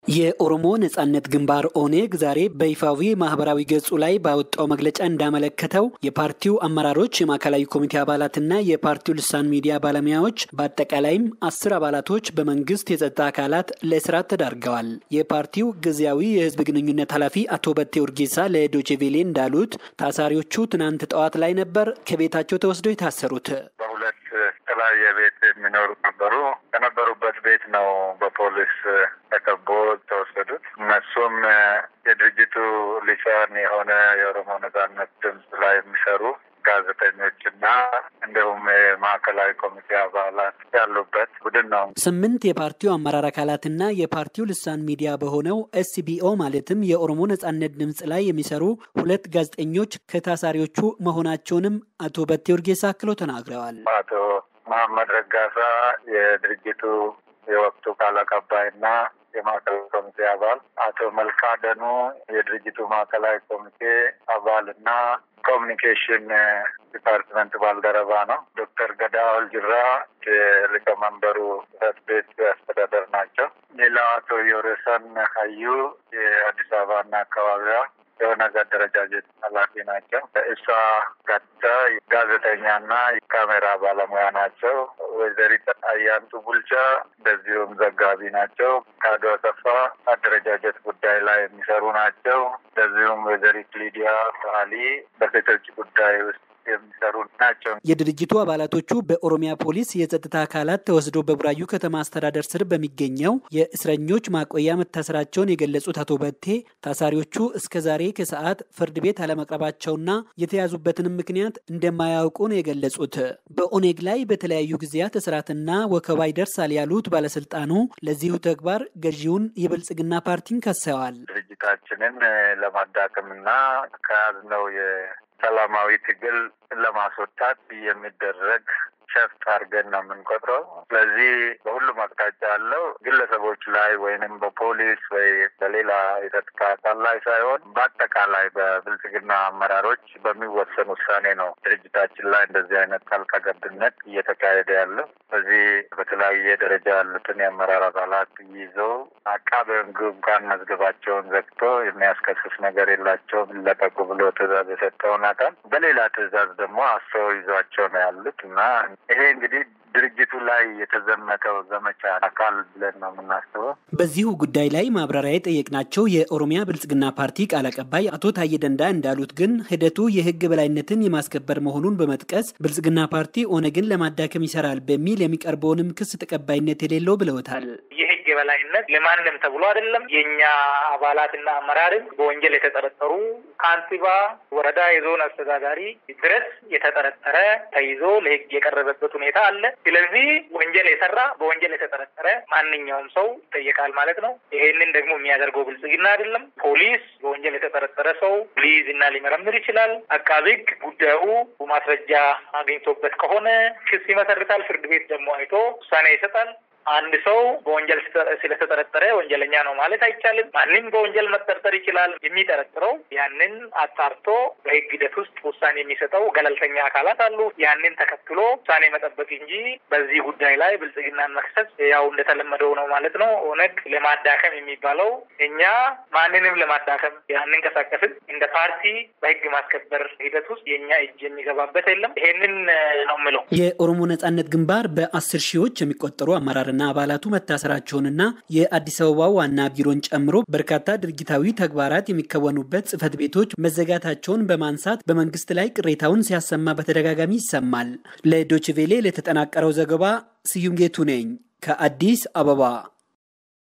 የኦሮሞ ነጻነት ግንባር ኦኔግ ዛሬ በይፋዊ ማህበራዊ ገጹ ላይ ባወጣው መግለጫ እንዳመለከተው የፓርቲው አመራሮች፣ የማዕከላዊ ኮሚቴ አባላትና የፓርቲው ልሳን ሚዲያ ባለሙያዎች በአጠቃላይም አስር አባላቶች በመንግስት የጸጥታ አካላት ለእስራት ተዳርገዋል። የፓርቲው ጊዜያዊ የህዝብ ግንኙነት ኃላፊ አቶ በቴ ኡርጌሳ ለዶቼቬሌ እንዳሉት ታሳሪዎቹ ትናንት ጠዋት ላይ ነበር ከቤታቸው ተወስደው የታሰሩት። በሁለት የተለያየ ቤት የሚኖሩ ነበሩ። ከነበሩበት ቤት ነው በፖሊስ ተከቦ ተወሰዱት። እነሱም የድርጅቱ ሊሳን የሆነ የኦሮሞ ነጻነት ድምፅ ላይ የሚሰሩ ጋዜጠኞችና እንዲሁም የማዕከላዊ ኮሚቴ አባላት ያሉበት ቡድን ነው። ስምንት የፓርቲው አመራር አካላትና የፓርቲው ልሳን ሚዲያ በሆነው ኤስቢኦ ማለትም የኦሮሞ ነጻነት ድምፅ ላይ የሚሰሩ ሁለት ጋዜጠኞች ከታሳሪዎቹ መሆናቸውንም አቶ በቴ ኡርጌሳ አክለው ተናግረዋል። አቶ መሐመድ ረጋሳ የድርጅቱ የወቅቱ ቃል አቀባይና የማዕከላዊ ኮሚቴ አባል፣ አቶ መልካ ደኑ የድርጅቱ ማዕከላዊ ኮሚቴ አባል እና ኮሚኒኬሽን ዲፓርትመንት ባልደረባ ነው። ዶክተር ገዳ ኦልጅራ የሊቀመንበሩ ጽሕፈት ቤት አስተዳደር ናቸው። ሌላው አቶ ዮሬሰን ሀዩ የአዲስ አበባና አካባቢዋ የኦነግ አደረጃጀት ኃላፊ ናቸው። እሷ ጋታ ጋዜጠኛና የካሜራ ባለሙያ ናቸው። ወይዘሪት አያንቱ ቡልቻ እንደዚሁም ዘጋቢ ናቸው። ካዶ አሰፋ አደረጃጀት ጉዳይ ላይ የሚሰሩ ናቸው። እንደዚሁም ወይዘሪት ሊዲያ ሰዓሊ በሴቶች ጉዳይ ውስጥ የሚሰሩ ናቸው። የድርጅቱ አባላቶቹ በኦሮሚያ ፖሊስ የጸጥታ አካላት ተወስደው በቡራዩ ከተማ አስተዳደር ስር በሚገኘው የእስረኞች ማቆያ መታሰራቸውን የገለጹት አቶ በቴ ታሳሪዎቹ እስከ ዛሬ ከሰዓት ፍርድ ቤት አለመቅረባቸውና የተያዙበትንም ምክንያት እንደማያውቁ ነው የገለጹት። በኦኔግ ላይ በተለያዩ ጊዜያት እስራትና ወከባ ይደርሳል ያሉት ባለስልጣኑ ለዚሁ ተግባር ገዢውን የብልጽግና ፓርቲን ከሰዋል። ድርጅታችንን ለማዳከምና ከያዝነው ሰላማዊ ትግል ለማስወጣት የሚደረግ ሸፍጥ አድርገን ነው የምንቆጥረው። ስለዚህ በሁሉም አቅጣጫ ያለው ግለሰቦች ላይ ወይንም በፖሊስ ወይ በሌላ የጸጥታ አካል ላይ ሳይሆን በአጠቃላይ በብልጽግና አመራሮች በሚወሰን ውሳኔ ነው ድርጅታችን ላይ እንደዚህ አይነት ጣልቃ ገብነት እየተካሄደ ያለው። በዚህ በተለያየ ደረጃ ያሉትን የአመራር አባላት ይዘው አቃቤ ሕግ እንኳን መዝገባቸውን ዘግቶ የሚያስከስስ ነገር የላቸውም ይለቀቁ ብሎ ትዕዛዝ የሰጠውን አካል በሌላ ትዕዛዝ ደግሞ አስረው ይዟቸው ነው ያሉት እና ይሄ እንግዲህ ድርጅቱ ላይ የተዘመተው ዘመቻ አካል ብለን ነው የምናስበው። በዚሁ ጉዳይ ላይ ማብራሪያ የጠየቅናቸው የኦሮሚያ ብልጽግና ፓርቲ ቃል አቀባይ አቶ ታዬ ደንዳ እንዳሉት ግን ሂደቱ የህግ በላይነትን የማስከበር መሆኑን በመጥቀስ ብልጽግና ፓርቲ ኦነግን ለማዳከም ይሰራል በሚል የሚቀርበውንም ክስ ተቀባይነት የሌለው ብለውታል። የህግ የበላይነት ለማንም ተብሎ አይደለም። የእኛ አባላትና አመራርን በወንጀል የተጠረጠሩ ከንቲባ፣ ወረዳ፣ የዞን አስተዳዳሪ ድረስ የተጠረጠረ ተይዞ ለህግ የቀረበበት ሁኔታ አለ። ስለዚህ ወንጀል የሰራ በወንጀል የተጠረጠረ ማንኛውም ሰው ይጠየቃል ማለት ነው። ይሄንን ደግሞ የሚያደርገው ብልጽግና አይደለም። ፖሊስ በወንጀል የተጠረጠረ ሰው ሊይዝ እና ሊመረምር ይችላል። አቃቤ ህግ ጉዳዩ ማስረጃ አግኝቶበት ከሆነ ክስ ይመሰርታል። ፍርድ ቤት ደግሞ አይቶ ውሳኔ ይሰጣል። አንድ ሰው በወንጀል ስለተጠረጠረ ወንጀለኛ ነው ማለት አይቻልም። ማንም በወንጀል መጠርጠር ይችላል። የሚጠረጥረው ያንን አጣርቶ በህግ ሂደት ውስጥ ውሳኔ የሚሰጠው ገለልተኛ አካላት አሉ። ያንን ተከትሎ ውሳኔ መጠበቅ እንጂ በዚህ ጉዳይ ላይ ብልጽግናን መክሰስ ያው እንደተለመደው ነው ማለት ነው። ኦነግ ለማዳከም የሚባለው እኛ ማንንም ለማዳከም ያንንቀሳቀስን እንደ ፓርቲ በህግ ማስከበር ሂደት ውስጥ የእኛ እጅ የሚገባበት የለም። ይሄንን ነው የምለው። የኦሮሞ ነጻነት ግንባር በአስር ሺዎች የሚቆጠሩ አመራር ና አባላቱ መታሰራቸውንና የአዲስ አበባ ዋና ቢሮን ጨምሮ በርካታ ድርጊታዊ ተግባራት የሚከወኑበት ጽህፈት ቤቶች መዘጋታቸውን በማንሳት በመንግስት ላይ ቅሬታውን ሲያሰማ በተደጋጋሚ ይሰማል። ለዶችቬሌ ለተጠናቀረው ዘገባ ስዩም ጌቱ ነኝ ከአዲስ አበባ።